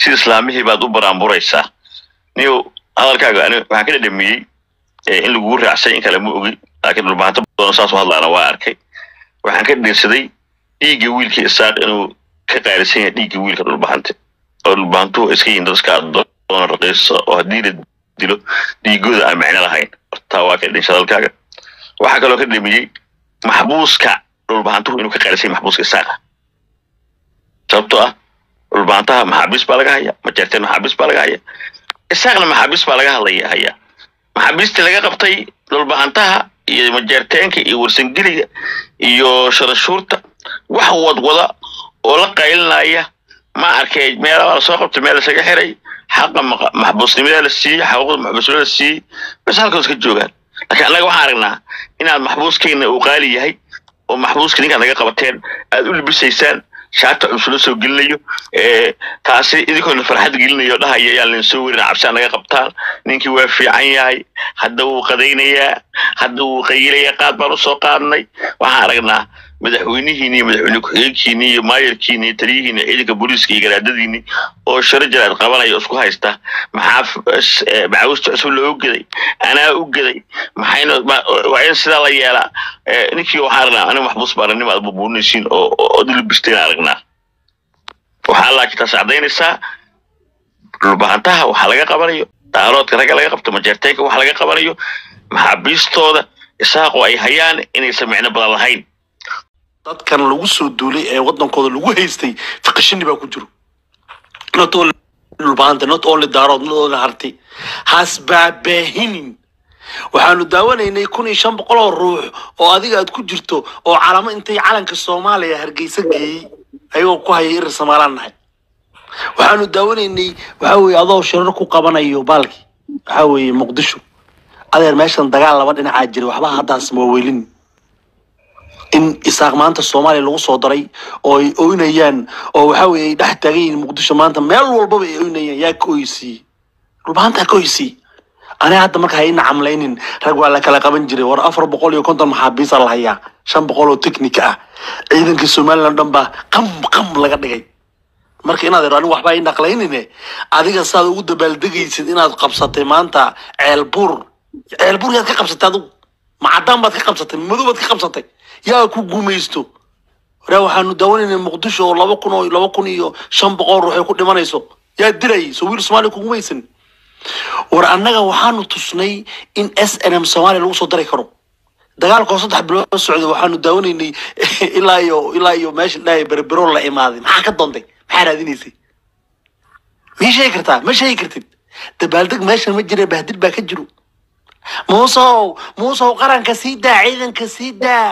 si islaamihii baad u baraanburaysaa niyo hadalkaaga ani waxaan ka dhadhamiyey in lagugu raacsay in kale ma ogi laakiin dhulbahanto badan saas u hadlaana waa arkay waxaan ka dhiirsaday dhiigga wiilka isaaq inuu ka qaalisan yahay dhiigga wiilka dhulbahante oo dhulbahantuhu iska yihin dad iska adoona raqiisa oo haddii la dilo dhiigooda aan micno lahayn hortaa waa ka dhinsha hadalkaaga waxaa kaloo ka dhadhamiyey maxbuuska dhulbahantuhu inuu ka qaalisan yahay maxbuuska isaaqa sababtoo ah dhulbahantaha maxaabiis baa laga haya majeerteen maxaabiis baa laga haya isaaqna maxaabiis baa laga hadlaya haya maxaabiistii laga qabtay dhulbahantaha iyo majeerteenka iyo warsangeliga iyo sharashuurta wax wadwada oo la qaylinaya ma arkay meelabaa lasoo qabtay meel lasaga xiray xaqa maxbuusnimada la siiyey xaquuqda maxbuusnimada la siiyey bas halkaas ka joogaan laakiin annaga waxaan aragnaa inaad maxbuuskeenna uu qaali yahay oo maxbuuska ninkaad naga qabateen aad u libisaysaan shaata cusula soo gelinayo taasi idinkoona farxad gelinayo dhahaya yaan leen soo werin cabsi naga qabtaan ninkii waa fiican yahay hadda wuu qadaynayaa hadda wuu qayilayaa qaad baan usoo qaadnay waxaan aragnaa madaxweynihiini iyo madaxweyne ku-xigeenkiini iyo maayarkiini iyo taliyihiini ciidanka booliiska iyo garaadadiini oo sharo jaraad qabanaya oo isku haysta maxaa macaawista cusub loo geday anaa u geday maxayna waa in sidaa la yeelaa ninkii waxaan aragnaa aniga maxbuus baaranimo aad bubuurinaysiin oo oo dilibisteen aragnaa waxaa laakiin taas cadaynaysaa dhulbahantaha waxaa laga qabanayo daaroodka ragga laga qabto majeerteenka waxa laga qabanayo maxaabiistooda isaaqoo ay hayaan inaysan micno badan lahayn dadkan lagu soo duulay ee wadankooda lagu haystay fiqishini baa ku jiro not only dhulbaanta not only daarood not only harti has baabaahinin waxaanu daawanaynay kun iyo shan boqol oo ruux oo adiga aad ku jirto oo calamo intay calanka soomaaliya hargeysa geeyey ayagoo ku haya irir somaalaan nahay waxaanu daawanaynay waxa weeye adoo shirar ku qabanayo baalki waxa weeye muqdisho adeer meeshan dagaal laba dhinacaa jira waxba haddaas maaweelin in isaaq maanta soomaaliya lagu soo daray oo ay oynayaan oo waxa weeye ay dhex taagan yihiin muqdisho maanta meel walbaba ay oynayaan yaa ka oysiiyey dhulbahantaa ka oysiiyey aniga hadda marka ha ina camlaynin rag waa la kala qaban jiray war afar boqol iyo konton maxaabiisa la hayaa shan boqol oo technica ah ciidankii somaliland dhan baa qam qam laga dhigay marka inaad iro anigu waxba ina aqlaynine adiga saad ugu dabaaldegaysid inaad qabsatay maanta ceelbuur ceelbuur yaad ka qabsatay adigu macadaan baad ka qabsatay madow baad ka qabsatay yaa ku gumaysto waraa waxaanu daawanaynay muqdisho oo laba kun oo laba kun iyo shan boqol ruux ay ku dhimanayso yaa dilayay soo wiil soomaaliya ku gumaysan war annaga waxaanu tusnay in s n m soomaaliya lagu soo dari karo dagaalkoo saddex bilood socday waxaanu daawanaynay ilaa iyo ilaa iyo meesha dhahay berbero la imaaday maxaa ka doontay maxaa raadinaysay mii sheegi kartaa ma sheegi kartid dabaaldeg meeshan ma jira bahdil baa ka jiro muusow muusow qaranka sii daa ciidanka sii daa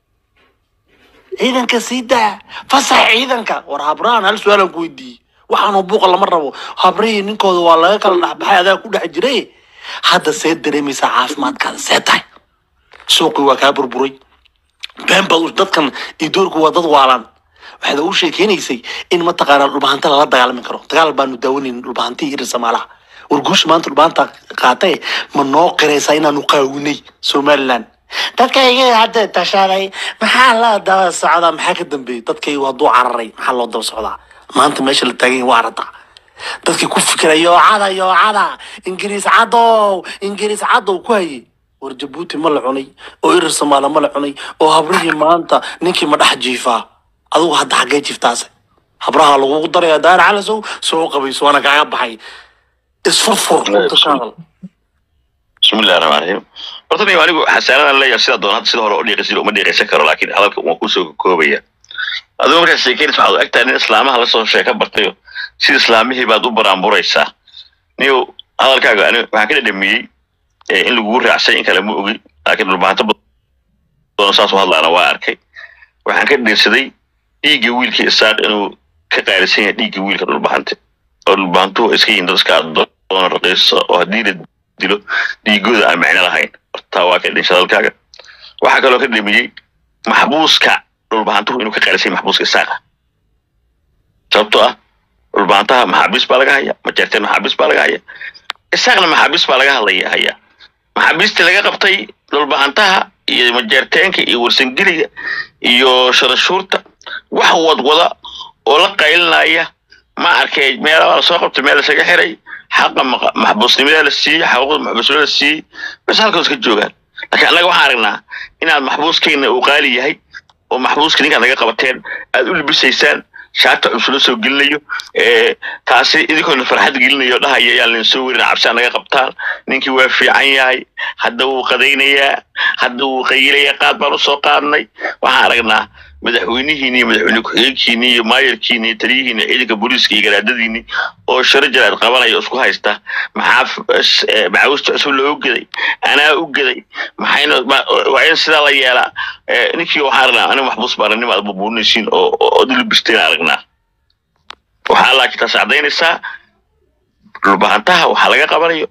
ciidanka sii daa fasax ciidanka war habraan hal su-aalan ku weydiiyey waxaanu buuqa lama rabo habrihii ninkooda waa laga kala dhexbaxay adaa ku dhex jiray hadda see dareemaysaa caafimaadkaada see tahay suuqii waa kaa burburay been baad dadkan idoorku waa dad waalan waxaad ugu sheekeynaysay in mataqaanaa dhulbahanta lala dagaalami karo dagaal baanu daawanayn dhulbahantii irir samaalaha war guusha maanta dhulbahanta qaatay ma noo qiraysaa inaanu qaawinay somaliland dadkayga hadda tashaday maxaa la daba socdaa maxaa ka dambeeyey dadkaygu hadduu cararay maxaa loo daba socdaa maanta meesha la taagan yahay waa arada dadkii ku fikira yoocada yoocada ingiriis cadow ingiriis cadow ku hayay war jabuuti ma la cunay oo irir soomaaliya ma la cunay oo habrihii maanta ninkii ma dhex jiifaa adigu hadda xaggee jiiftaase habraha lagugu daraya daar calasow soo qabayso waana kaaga baxay isfurfur runta ka hadal bismillahi raxmaan raxiim horta anigu anigu xasaanadan leeyahay sida doon hadda sida hore u dhiiqaysid uma dhiiqaysan karo laakiin hadalka waan kusoo koobaya adigu markaad sheekeynaysa waxaad u egtahay nin islaamaha lasoo sheeka bartayo sida islaamihii baad u baraanburaysaa niyo hadalkaaga ani waxaan ka dhadhamiyey in lagugu raacsay in kale ma ogi laakiin dhulbahanto badan saas u hadlaana waa arkay waxaan ka dhiirsaday dhiigga wiilka isaaq inuu ka qaalisan yahay dhiigga wiilka dhulbahante oo dhulbahantuhu iska yihin dad iska adoona raqiisa oo haddii la dilo dhiigooda aan micno lahayn hortaa waa ka dhinsha hadalkaaga waxaa kaloo ka dhadhamiyey maxbuuska dhulbahantuhu inuu ka qaalisan yahay maxbuuska isaaqa sababtoo ah dhulbahantaha maxaabiis baa laga haya majeerteen maxaabiis baa laga haya isaaqna maxaabiis baa laga hadlaya haya maxaabiistii laga qabtay dhulbahantaha iyo majeerteenka iyo warsangeliga iyo sharashuurta wax wadwada oo la qaylinaya ma arkay meela waa lasoo qabtay meel lasaga xiray xaqa maqa- maxbuusnimada la siiyey xaquuqda maxbuusnimada la siiyey bas halkaas ka joogaan laakiin annaga waxaan aragnaa inaad maxbuuskeenna uu qaali yahay oo maxbuuska ninkaad naga qabateen aad u libisaysaan shaata cusub la soo gelinayo ee, taasi idinkoona farxad gelinayo dhahaya yaan leen soo werin cabsi naga qabtaan ninkii waa fiican yahay hadda wuu qadaynayaa hadda wuu qayilayaa qaad baan usoo qaadnay waxaan aragnaa madaxweynihiini iyo madaxweyne ku-xigeenkiini iyo maayarkiini iyo taliyihiini ciidanka booliiska iyo garaadadiini oo sharo jaraad qabanaya oo isku haysta maxaa f- s- ee, macaawista cusub loo geday anaa u geday maxayna ma- waa in sidaa la yeelaa ee, ninkii waxaan aragnaa aniga maxbuus baaranimo aad bubuurinaysiin oo oo- oo dilibisteen aragnaa waxaa laakiin taas cadaynaysaa dhulbahantaha waxaa laga qabanayo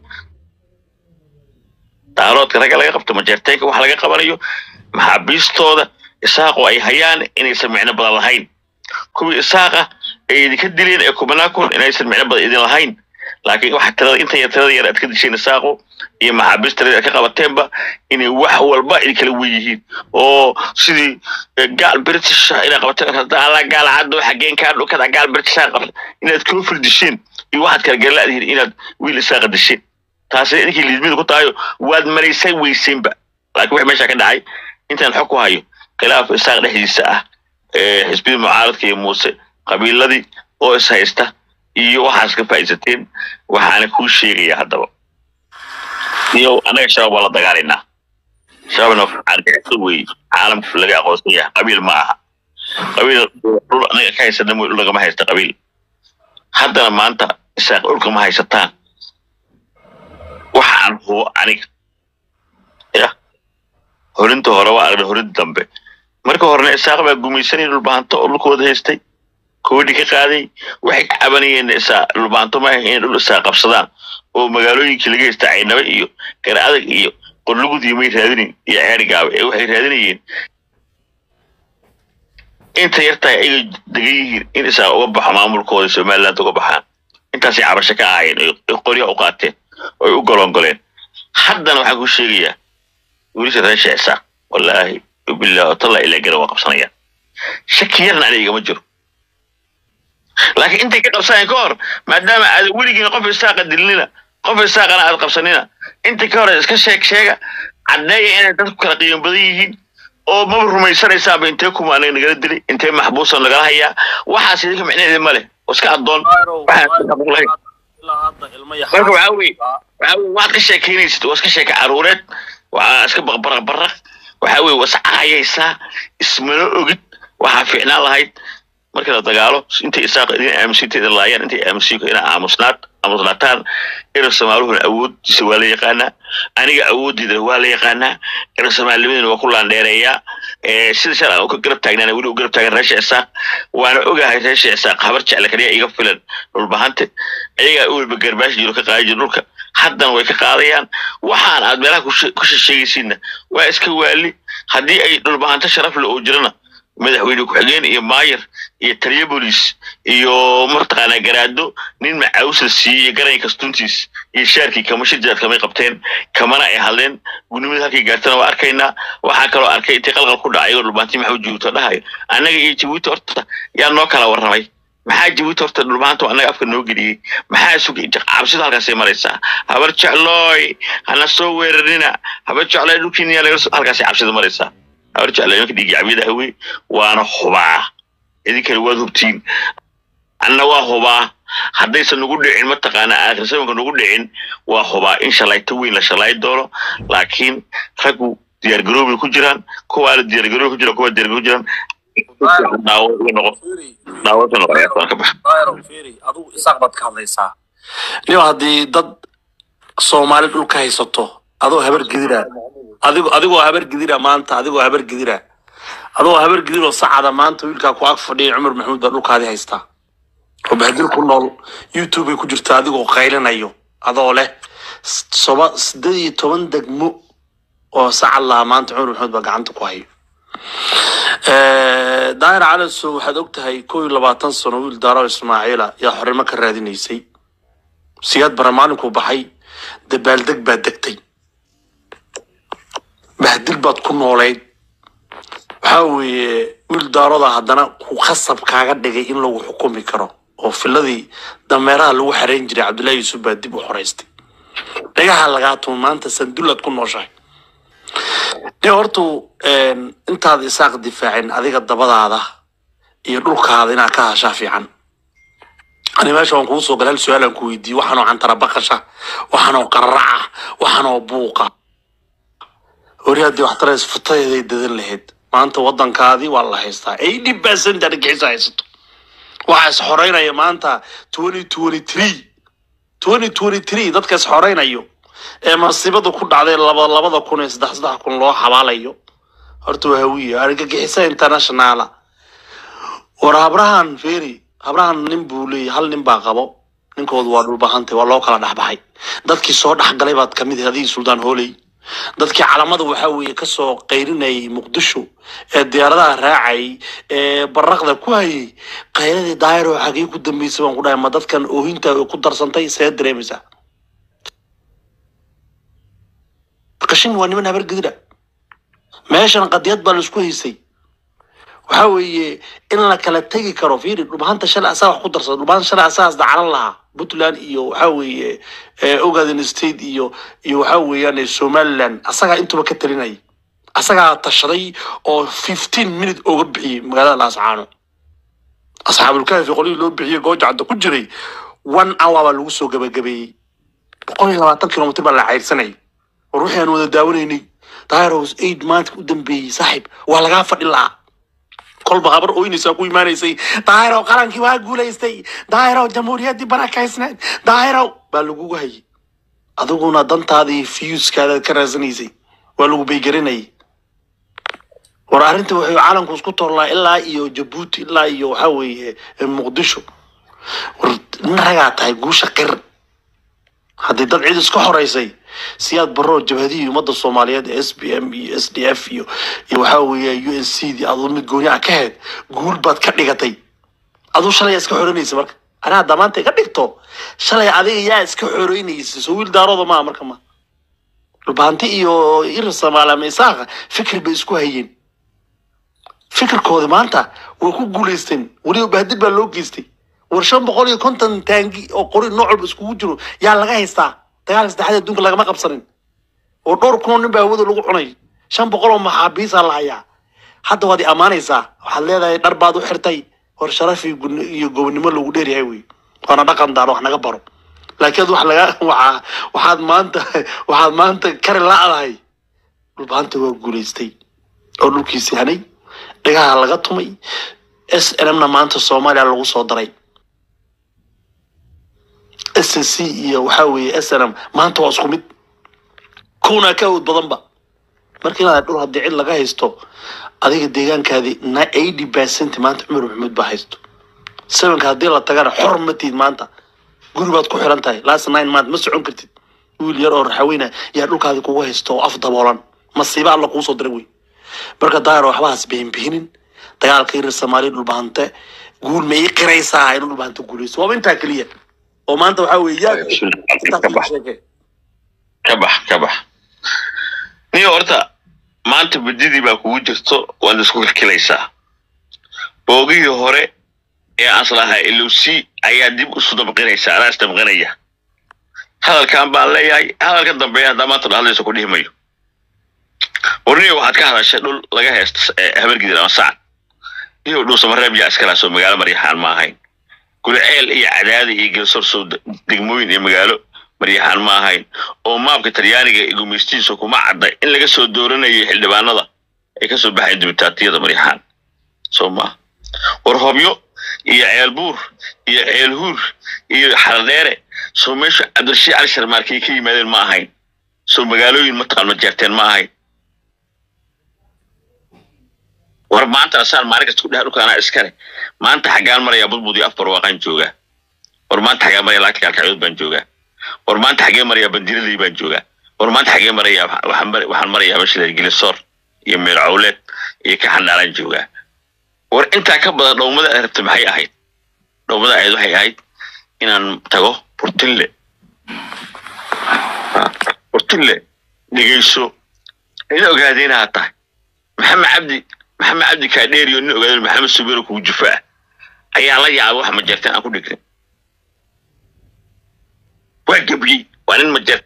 daaroodka ragga laga qabto majeerteenka waxa laga qabanayo maxaabiistooda isaaqoo ay hayaan inaysan micno badan lahayn kuwii isaaqa ay idinka dileen ee kubanaa kun inaysan micno badan idin lahayn laakiin waxa tirada inta yar tirada yar aad ka disheen isaaqo iyo maxaabiist tirada aad ka qabateenba inay wax walba idinkala wen yihiin oo sidii eh, gaal british ah inaad qabateen hadda alla gaal caddo xageen kaa dhukada gaal british ah qabta inaad koofil disheen iyo waxaad kala garlaadihiin inaad wiil isaaqa disheen taasi idinkii liidmida ku tahayo waad maraysay weyseenba laakiin wixii meesha ka dhacay intaan xog ku hayo khilaaf isaaq dhexdiisa ah ee xisbiyada mucaaradka iyo muuse qabiiladii oo is haysta iyo waxaas ka faa'iidsateen waxaana kuu sheegaya haddaba iyo annaga shabaab waa la dagaalaynaa shabaabna argixisad weeye caalamka laga aqoonsan yahay qabiil ma aha qabiil dhul anaga ka haysana mooy dhul lagama haysta qabiil haddana maanta isaaq dhulka ma haysataan waxaan hubo aniga ya horinta hore waa aragna horinta dambe marka horena isaaq baa gumaysanay dhulbahanto oo dhulkooda haystay koodhi ka qaaday waxay ka cabanayeen isaa dhulbahanto ma ahayn inay dhul isaa qabsadaan oo magaalooyinkii laga haystay caynaba iyo gara adag iyo qorlugud iyo may raadinayn iyo ceeri gaabe ee waxay raadinayeen inta yartahay ayaga degan yihiin in isaa uga baxo maamulkooda somaliland uga baxaan intaasay cabasho ka ahaayeen oy qorya u qaateen oy u golongoleen haddana waxaan ku sheegayaa wiilasha reer sheecsa wallaahi billahi talla ilaa gara waa qabsanayaan shaki yarna aniga igama jiro laakiin intay ka qabsanayaan ka hor maadaama aad weligiina qof isaaqa dilnina qof isaaqana aad qabsanina inta ka hor iska sheeg sheega caddeeya inay dadku kala qiimo badan yihiin oo maba rumaysanaysaaba intee kuma anaga nagala dilay intee maxbuusa nagala hayaa waxaas idinka micnaheeda ma leh oo iska addoon waxaan iska xaquuq lahayn marka waxaa weye waxaa weye waxaad ka sheekeynaysid waa iska sheeka caruureed waxaa iska baqbaraq baraq waxaa weye was caayaysaa ismana ogid waxaa fiicnaan lahayd marka la dagaalo intay isaaq idin aaminsiinta idin laayaan intay aaminsiin ina aamusnaad aamusnaataan ina somaaluhuna awooddiisa waa la yaqaanaa aniga awooddeedana waa la yaqaanaa ina somaalimadana waa ku laandheereeyaa ee sida shal aan u ka garab taagnaana weli u garab taagan reesha isaaq waana ogahay reesha isaaq habar jecle kaliya iga filan dhulbahante iyagaa u walba garbaash jiro ka qaadi jiro dhulka haddana way ka qaadayaan waxaan aad meelaha ku she- ku sheegaysiinna waa iska waali haddii ay dhulbahanto sharaf le oo jirana madaxweyne ku-xigeen iyo maayar iyo taliyo bolis iyo martaqaanaa garaado nin macaawis la siiyey garanka stuntiis iyo shaarkii kama shirjaad kamay qabteen kamana ay hadleen gudnimada halkay gaartana waa arkaynaa waxaa kaloo arkay intay qalqal ku dhacay oo dhulbaanti maxuu jibuuti dhahayo annaga iyo jibuuti horta yaa noo kala warramay maxaa jibuuti horta dhulbaanta annaga afka noo geliyey maxaa sugay cabsidu halkaasay maraysaa habar jeclooy hana soo weerarina habar jeclooy dhulkiina yaa laga soo- halkaasay cabsidu maraysaa habar jeclooy imanka dhiigyacbiyada hawey waana hubaa idinkana waad hubtiin anna waa hubaa haddaysan nagu dhicin mataqaana aakirsamanka nagu dhicin waa hubaa in shalayto weyn la shalay doono laakiin raggu diyaargaroobay ku jiraan kuwaana diyaargaroobi ku jiraan kuwaa diyaargaroobi ku jiraan daawo iga noqo daawada noqo ayaa ka baxa adigu isaaq baad ka hadlaysaa niyo haddii dad soomaali dhulka haysato adoo habar gidira adigo adigoo habar gidira maanta adigoo habar gidira adoo habar gidiroo sacada maanta wiilkaa ku ag fadhiya cumar maxamuud baa dhulkaadii haystaa oo bahadil ku nool youtube bay ku jirtaa adigoo qaylinayo adoo leh s- soba sideed iyo toban degmo oo sacad lahaa maanta cumar maxamuud baa gacanta ku hayo Eh, daahir calaso waxaad og tahay kow iyo labaatan sano wiil daaro ismaaciila yaa xornimo ka raadinaysay siyaad bara maalinkuu baxay dabaaldeg baad degtay bahdil baad ku noolayd waxaa weeye wiil daaroda haddana ku khasab kaaga dhigay in lagu xukumi karo oo filadii dameeraha lagu xarayn jiray cabdullaahi yuusuf baa dib u xoraystay dhagaha lagaa tumo maanta sandullad ku nooshahay ne hortu intaad isaaq difaacin adiga dabadaada iyo dhulkaada inaad ka hashaa fiican ani meesha waan kugu soo galay hal su-aalaan ku weydiiyey waxaanoo cantara baqasha waxaanoo qararaca waxaanoo buuqa hori haddii wax tarays futadeeday dadan lahayd maanta waddankaadii waa la haystaa eighty percent argixisa haysato waxaa is xoreynaya maanta twenty twenty three twenty twenty three dadka is xoreynayo ee masiibada ku dhacday laba labada kun iyo saddex saddex kun loo xabaalayo horta waa hawiye argagixisa internationala war habrahan feri habrahan nin buu leeyahy hal nin baa qabo ninkoodu waa dhulbahantay waa loo kala dhexbaxay dadkii soo dhexgalay baad kamid ahay adigii suldaan hooley dadkii calamada waxaa weeye kasoo qayrinayay muqdisho ee diyaaradaha raacayay ee baraqda ku hayay qayradii daayiro xagee ku dambeysay baan ku dhahay ma dadkan oohinta ku darsantay see dareemaysaa qashin waa niman habar gedira meeshan qadiyad baa laisku haysay waxaa weeye in la kala tegi karo fiiri dhulbahanta shalay asaa wax ku darsada dhulbahanta shalay asaas dacalan lahaa puntland iyo waxaa weeye ogaden state iyo iyo waxaa weeyaan somaliland asagaa intuba ka talinayay asagaa tashaday oo fifteen minute ooga bixiyey magaalada laascaano asxaabulkaafi qolihii loo bixiyey goojacda ku jiray one hour baa lagu soo gabagabeeyey boqol iyo labaatan kilomitr baa la cayrsanayay war wixii aan wada daawanaynay dairos aid maanta u dambeeyey saaxiib waa lagaa fadhi lahaa kolba habar ooynaysaa ku imaanaysay daahirow qarankii waa guulaystay daahirow jamhuuriyaddii barakaysnayd daahirow baa lagugu hayay adiguna dantaadii fiyuskaadaad ka raadsanaysay waa lagu baygarinayay war arrinta wuxuu caalamku isku torlaa ilaa iyo jabuuti ilaa iyo waxaa weeye muqdisho war nin ragaa tahay guusha qir haddii dad cid iska horeysay siyaad barro jabhadihii ummadda soomaaliyeed ee s b m iyo s d f iyo iyo waxaa weeye u n c dii aduu mid gooni ah ka heed guul baad ka dhigatay aduu shalay iska xoreynaysa marka anaa haddaa maanta ka dhigto shalay adiga yaa iska xoreynaysa soo wiil daarooda maa marka ma dhulbaanti iyo irir soomaali ama isaaqa fikir bay isku hayeen fikirkooda maanta way ku guulaysteen weliba bahdil baa loo geystay war shan boqol iyo konton taangi oo qori nooc walba iskugu jiro yaa laga haystaa dagaalka saddexaad adduunka lagama qabsanin oo dhowr kun oo nin baa hawada lagu cunay shan boqol oo maxaabiisaa la hayaa hadda waad i ammaanaysaa waxaad leedahay dhar baad u xirtay war sharaf iyo gun- iyo gobonimo lagu dheeryahay wey waana dhaqan daaro wax naga baro laakiin ad wax laga waxaa waxaad maanta waxaad maanta kari la-dahay dhulbaanta waa guulaystay oo dhulkiisi hanay dhagaha laga tumay s n m na maanta soomaaliya lagu soo daray s c iyo waxaa weeye s n m maanta waa isku mid kuna ka awood badanba marka inaad dhul haddii cid laga haysto adiga deegaankaadii na eighty percent maanta cumar maxamuud baa haysto sevenka haddii la tagana xor ma tiid maanta guri baad ku xiran tahay last nine month ma socon kartid wiil yar oo raxaweyna yaa dhulkaadii kugu haysto oo af daboolan masiiba alla kuu soo diray wey marka daayar waxbahaas bihinbihinin dagaalka irir soomaaliya dhulbahante guul ma ii qiraysaa inuu dhulbahante guulaysto waaba intaa keliya oo maanta waxaa weeye yaa ka bax ka bax ka bax niyo horta maanta badidii baa kugu jirto waad isku kilkilaysaa boogihii hore ee aan islahaa ilowsi ayaa dib isu dabqinaysa anaa isdabqinaya hadalkan baan leeyahay hadalka dambeeya haddaa maanta dhahlaysa ku dhihi mayo warniyo waxaad ka hadashay dhul laga heesta habargidin ama sacad iyo dhuusamareeb yaa iskalaasoo magaalo maryaxaan ma ahayn gulceel iyo cadaadi iyo geelsorsow degmooyin iyo magaalo maryaxaan ma ahayn oo maabka talyaaniga iyo gumeystiisa kuma cadda in laga soo dooranayay xildhibaanada ay kasoo baxayn dibitaatiyada maryaxaan soo maa war hobyo iyo ceelbuur iyo ceelhuur iyo xaradheere soo meesha cabdirashiid cali sharmaarkay ka yimaadeen ma ahayn soo magaalooyin mataqaan ma jeerteen ma ahayn war maanta asaan maalin kasta ku dhaha dhulka anaa iskale maanta xaggaan maraya budbud iyo afbar waaqaan joogaa war maanta xaggaan maraya laakii alkacyood baan joogaa war maanta xagee maraya bandiradii baan joogaa war maanta xagee maraya waxaan mar- waxaan marayaa meesha gilisoor iyo meel cawleed iyo ka xandhaalaan joogaa war intaa ka badan dhowmada ay rabta maxay ahayd dhowmada ahayd waxay ahayd inaan tago burtinle burtinle dhegeyso ina ogaadeen tahay maxamed cabdi maxamed cabdi kaadheeriyo nin ogaadeen maxamed subeero kugu jufaa ayaa la yaabay wax majeerteen aan ku dhignin waa gebiyey waa nin majeerteeno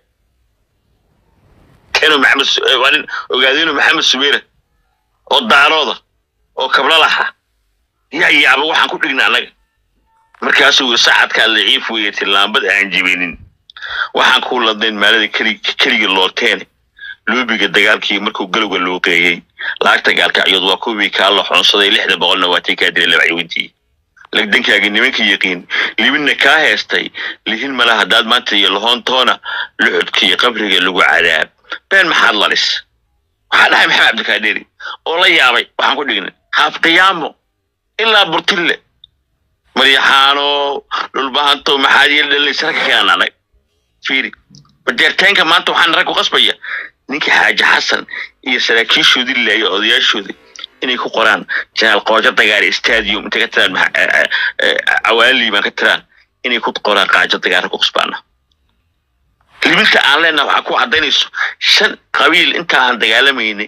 maxamed Su- eh, waa nin ogaadeyno maxamed subeera oo daarooda oo kablalaxa yaa yaabay waxaan ku dhigna annaga markaasuu yiri sacadkaa laciif weeye tillaambad aan jibinin waxaan kuu ladnayn maalada keli keliga looteene luubiga dagaalkii markuu galowga loo qeeyey lacagta gaalkacyood waa kuwii kaa la xoonsaday lixda boqolna waa tii kaa dilay laba ciwintii lagdankaagi nimanka yaqiin libinna kaa heestay lihin mala haddaad maanta iyo lahoontoona luxudkiiyo qabriga lagu cadaab been maxaad lalis waxaa dhahay maxamed cabdikaadeeri oo la yaabay waxaan ku dhignay haaf qiyaamo ilaa burtille maryaxaano dhulbahanto maxaad yeel dhalinaysa ragga keenan anag fiiri badeerteenka maanta waxaan rag ku qasbaya ninkii xaaji xasan iyo saraakiishoodii laaya odayaashoodii inay ku qoraan janaal qoojo dagaal stadium intay ka tiraan maxa- eh, eh, eh, cawaali baan ka tiraan inay ku qoraan qaajo dagaal ku qasbaana libinta aan leenaha waxaa ku cadaynayso shan qabiil inta aan dagaalamaynay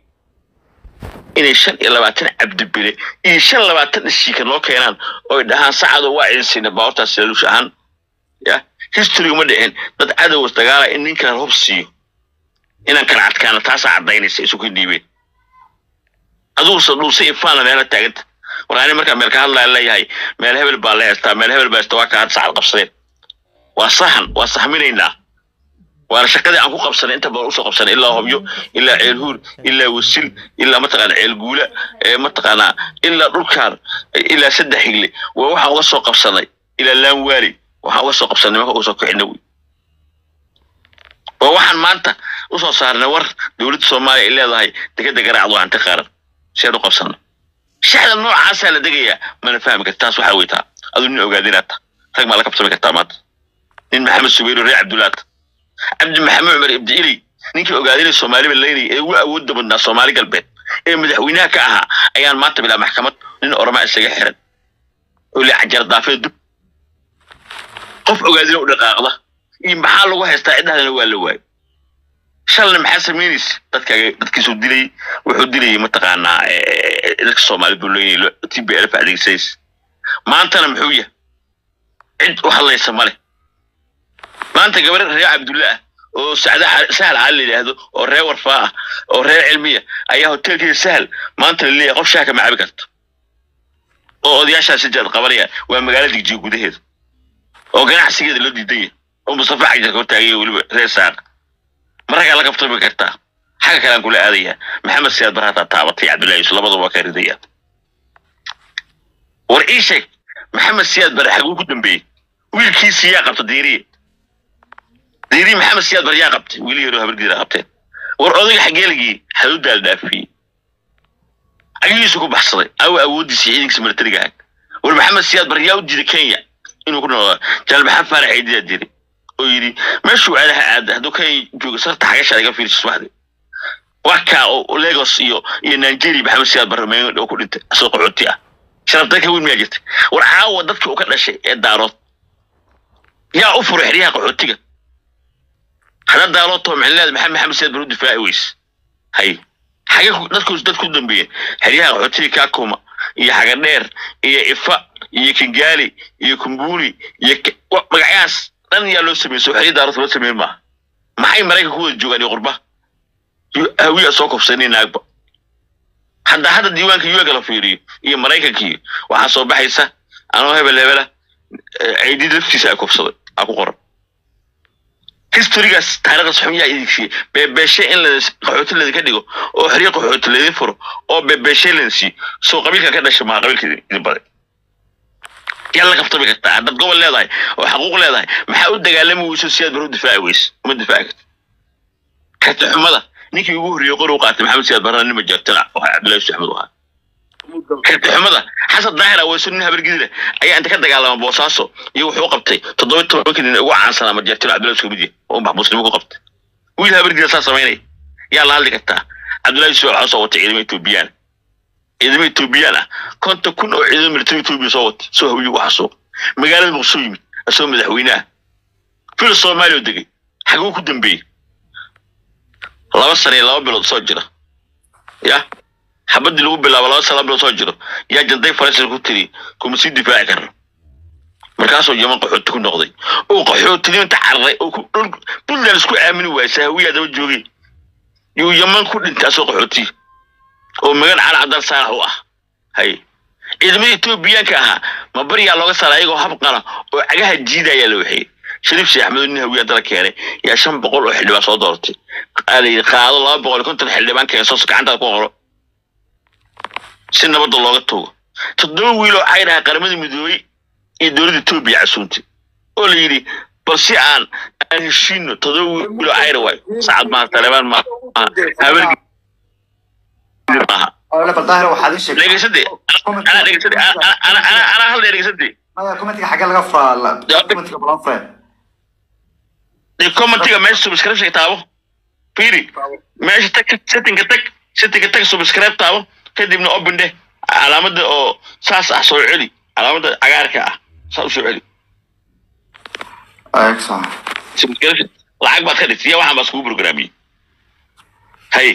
inay shan iyo labaatan cabdibile iyo shan labaatan ishiika noo keenaan oo ay dhahaan sacado waa idin siina baawartaas laluush ahaan ya history uma dhicin dad cadowas dagaala in nin kale hub siiyo inaan kala adkaana taasaa cadaynaysa isu ka dhiibeen adugusa dhuusa ifaana meela taaganta warani markaa meel ka hadlaya leeyahay meel hebel baa la heestaa meel hebel baa heestaa waa ka had sacad qabsadeen waa saxan waa saxminaynaa waana shaqadii aan ku qabsanay inta badan usoo qabsanay ilaa hobyo ilaa ceel huur ilaa wasil ilaa mataqaana ceel guula ee mataqaanaa ilaa dhulkaan ilaa saddex higle waa waxaan uga soo qabsanay ilaa laan waali waxaan uga soo qabsanay nimanka uga soo kixina wey waa waxaan maanta usoo saarnay war dowladda soomaaliya ay leedahay degada garaacdu hanti qaaran siaan u qabsana shaxda noocaasaa la degayaa mana fahmi karta taas waxaa weytaa aduu nin ogaadinaata rag maa la kabsami kartaa maanta nin maxamed subayro reer cabdulaata cabdi maxamed cumar ibdi iley ninkii ogaadinay soomaaliba leynay ee ugu awoodda badnaa soomaali galbeed ee madaxweynaha ka ahaa ayaan maanta bilaa maxkamad nin oramaa isaga xiran oo le cajar daafee dub qof ogaadina u dhaqaaqda iyo maxaa lagu haystaa cidhahdana waa la waayay shalna maxaa samaynaysa dadkaaga dadkiisuu dilayay wuxuu dilayay mataqaanaa eh, dadka soomaali buu leeyahay t b lf adeegsanaysa maantana muxuu yahay cid u hadlaysa male maanta gabar reer cabdulle ah oo sacda Xa- sahal cali la yidhaahdo oo reer warfaa ah oo reer cilmiya ayaa hoteelkeeda sahal maanta la leeyahay qof shaaka ma cabi karto oo odayaashaasi jaad qabanaya waa magaalo digjiga gudaheeda oo ganacsigeeda loo diidan yahay oo mustafa xajarka hortaagaya weliba reer saaq maraggaa la kabtami kartaa xagga kale aan kula aadayaa maxamed siyaad bar hataa taabatay cabdullahi yusuf labadaba waa ka ridaya war ii sheeg maxamed siyaad bare xaguu ku dambeeyey wiilkiisii yaa qabta diiriye diiriye maxamed siyaad bar yaa qabtay wiili yaroo habargiira qabteen war odayga xageeligii xaduu daal dhaafiyey cagihiisu ku baxsaday awa awoodiisa ciidankiisa milatariga ahayd war maxamed siyaad bar yaa u diiday kenya inuu ku noolaa janaal maxamed faarax ciidiyaa diray oo yidhi meeshuu aadaha aada hadduu kenya joogo sarta xagashaa iga fiirsa subaxdii waa kaa oo lagos iyo iyo nigeria maxamed siyaad bar meel oo ku dhintay asoo qaxooti ah sharafta ka weyn miyaa jirta war caawa dadkii uu ka dhashay ee daarood yaa u furay xeryaha qaxootiga hadda daarood too micnileed maxamed maxamed siyaad bar u difaaci weyse hay xage ku- dadku dad ku dambeeyeen xeryaha qaxootiga kakuma iyo xagadheer iyo ifa iyo kingaali iyo kumbuli iyo Ke- wa- magacyahaas dhan yaa loo sameeyey soo xerya daarood loo sameyn maaha maxay maraykanka ku wada joogaan iyo qurba Yu- hawiya soo kobsanay naagba hadda hadda diiwaanka yuega la fiiriyo iyo maraykankii waxaa soo baxaysa anoo hebel hebela aidid laftiisa ay kobsaday aa ku qoran historygaas taariikhdaas xun yaa idinsiiye beebeeshe in la qaxooti ladinka dhigo oo xeryo qaxooti ladin furo oo beebeeshe ladin siiyo soo qabiilka ka dhasha maa qabiilka idin idin baday yaa la kaftami kartaa haddaad gobol leedahay oo xaquuq leedahay maxaa u dagaalami weyso si aad bar u difaaci weyse uma difaaci karta karti xumada ninkii ugu horreeyey qori u qaatay maxamed siyaad barana nin majaartana oo cabdullahi yusuf axmed u ahaa karti xumada xasan daahir aweyso nin habargidile ayaa inta ka dagaalama boosaaso iyo wuxuu qabtay toddoba tobanka nin ugu caansanaa majaartana cabdullahi yusuf kamid yahay oo maxbuusnimo ku qabtay wiil habargidile saa samaynaya yaa la hadli kartaa cabdullahi yusuf waxaa soo watay ciidamo etoobiyaan ciidamo etoobiyaan ah konton kun oo ciidamo militari etoobiya soo watay soo hawiye waxa soo magaalada muqsoo yimid asoo madaxweynaha fil soomaaliya oo degay xaguu ku dambeeyey laba sano iyo laba bilood soo jira ya xabadii lagu bilaabo laba sala bilo soo jiro yaa janday faransiis ku tiri kuma sii difaaci karno markaasuu yaman qaxooti ku noqday oo qaxootinimta cararay oo ku- dhul- puntland isku aamini waayay saawiyaa daba joogay yuu yaman ku dhintay asoo qaxooti oo magan cali cabdal saalax u ah hay ciidamada etoobiyaanka ahaa ma baryaa looga saaray ayagoo habqala oo cagaha jiidaya la waxeeyey shariif sheekh axmed nin hawiyaa dala keenay yaa shan boqol oo xildhibaan soo dooratay Aa la yidhi qaado laba boqol iyo konton xildhibaan keenso gacantaada ku qoro si nabadda looga tago toddoba wiil oo cayr ah qaramada midoobey iyo dowladda etoobiya casuuntay oo la yidhi bal si aan aan heshiino toddoba wiil oo cayr waay sacad maaha taleebaan maaha habeen maaha Ole bal daahir waxaad ii sheegtay dhegeysade anaa dhegeysade ana ana ana ana hal dhegeysade maya commentiga xagee laga furaa la- Ya, commentiga balan fure dee commentiga meesha subscribe taabo fiiri meesha tag settingka tag settingka tag subscribe taabo kadibna open dheh calaamada oo saas ah soo celi calaamada cagaarka ah saa u soo celi excellent subscription lacag baad ka dhigtay iyo waxaan baa iskugu programiyey hay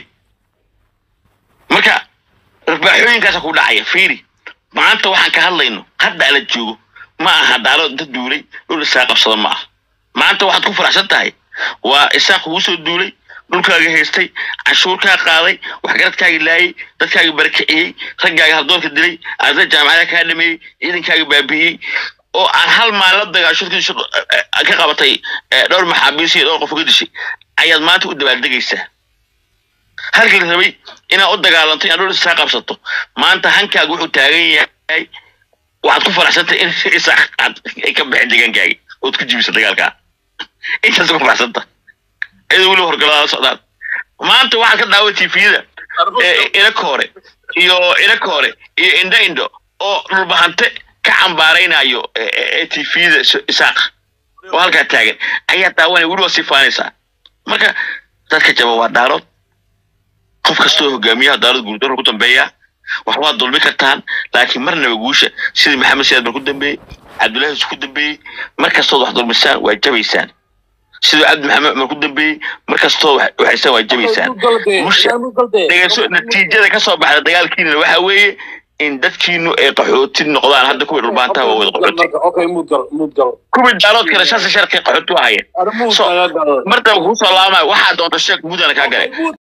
marka rarbaaxooyinkaasa ku dhacaya fiiri maanta waxaan ka hadlayno hadda ala joogo ma aha daalo inta duulay dhul isaa qabsada ma aha maanta waxaad ku faraxsan tahay waa isaa kugu soo duulay dhulkaaga haystay canshuurkaa qaaday waxgaradkaaga laayay dadkaaga barakiciyey raggaaga haldoorka dilay arday jaamacada kaa dhameeyey ciidankaaga baabi'iyey oo aan hal maalin la dagaashurkiisa ka qabatay eh, dhowr maxaabiis iyo dhowr qof uga dishay ayaad maanta u dabaaldegaysaa halkii la rabay inaad u dagaalanto inaad dhul isaa qabsato maanta hankaaga wuxuu taagan yahay waxaad ku faraxsantay in isaa aad ay ka baxeen deegaankaaga ood ku jibisa dagaalkaa intaas ku faraxsanta iyadoo weli horgalada socdaan maanta waxaad ka daawa tvda inaka hore iyo inaka hore iyo indho indho oo dhulbahante ka cambaaraynayo tvda isaaq oo halkaa taagan ayaa daawanaya weli waa sii faanaysaa marka dadka jaba waa daarood qof kastoo hogaamiyaha daarood guurdaro ku dambeeya wax waad dulmi kartaan laakiin marnaba guusha sidii maxamed siyaad bar ku dambeeyey cabdullaahi yusuf ku dambeeyey mar kastood wax dulmisaan waa jabaysaan siduu cabdi maxamed cumar ku dambeeyey mar kastood wax waxaysaan waa jabaysaan musha dhegeyso natiijada kasoo baxda dagaalkiina waxa weeye in dadkiinu ay qaxooti noqdaan hadda kuwii dhulbaantaha waa wada qaxooti Okay, mudgal, mudgal. kuwii daaloodkana shansi sharkii qaxooti u hayeen Ada mud So- laga galo. martaba kuu soo laamayo waxaa doonta sheeg mudana kaa galay